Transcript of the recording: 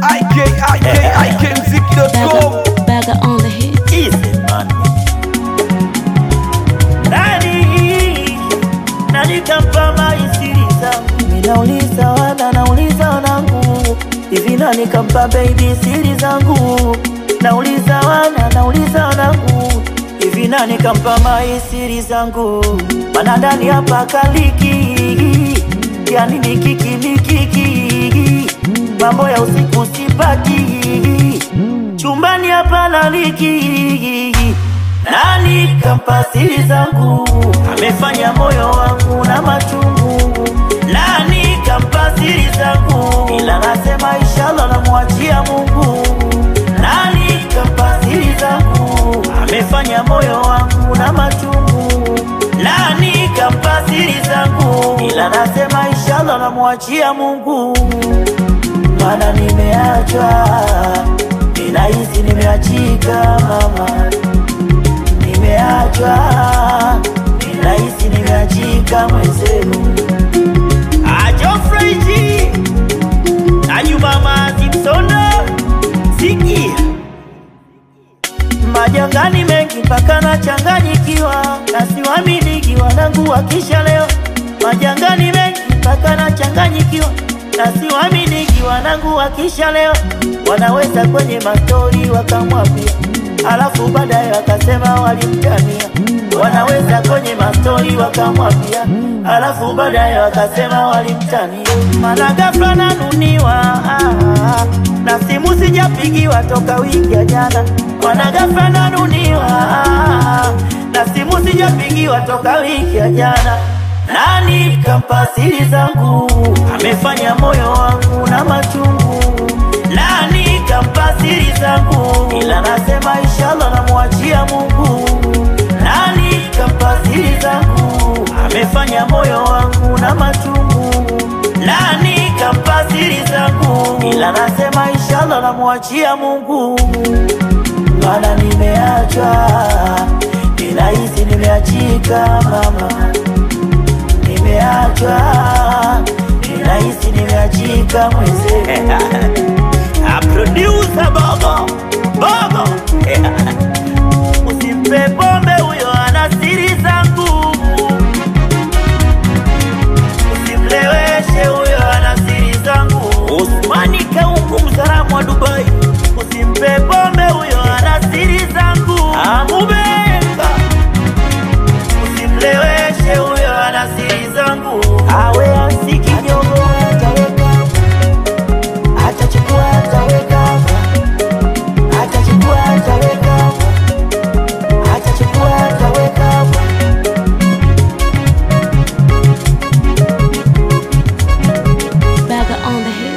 ikikikmziki.com Bagger on the hit. Easy man. Nani nani kampa maisiri zangu? Ninauliza wana, nauliza wanangu, hivi nani kampa baby siri zangu? Nauliza wana, nauliza wanangu, hivi nani kampa maisiri zangu? Mana ndani hapa kaliki, yani ni kiki ni kiki, mambo ya usiku sipati chumbani hapa naliki nani kampa siri zangu amefanya moyo wangu na machungu nani kampa siri zangu ila nasema inshallah namwachia Mungu nani kampa siri zangu amefanya moyo wangu na machungu nani kampa siri zangu ila nasema inshallah namwachia Mungu mana nimeachwa, ninahisi nimeachika mama, nimeachwa, ninahisi nimeachika mwenzenu. Geoffrey G na Juma Mazi Msondo, sikia majangani mengi mpaka nachanganyikiwa, na siwaminiki wanangu wakisha leo. Majangani mengi mpaka nachanganyikiwa, na siwaminiki wanangu wakisha leo. Wanaweza kwenye mastori wakamwambia, alafu baadaye wakasema walimtania. Wanaweza kwenye mastori wakamwambia, alafu baadaye wakasema walimtania. Mara ghafla nanuniwa ah, na simu sijapigiwa toka wiki ya jana. Mara ghafla nanuniwa ah, na simu sijapigiwa toka wiki ya jana. Nani kampa siri zangu? Amefanya moyo wangu na machungu. Nani kampa siri zangu? Ila nasema inshallah namwachia Mungu. Nani kampa siri zangu? Amefanya moyo wangu na machungu. Nani kampa siri zangu? Ila nasema inshallah namwachia Mungu. Mana nimeachwa, ninahisi nimeachika mama nimeachwa, ninahisi nimeachika mwenzenu. A producer boy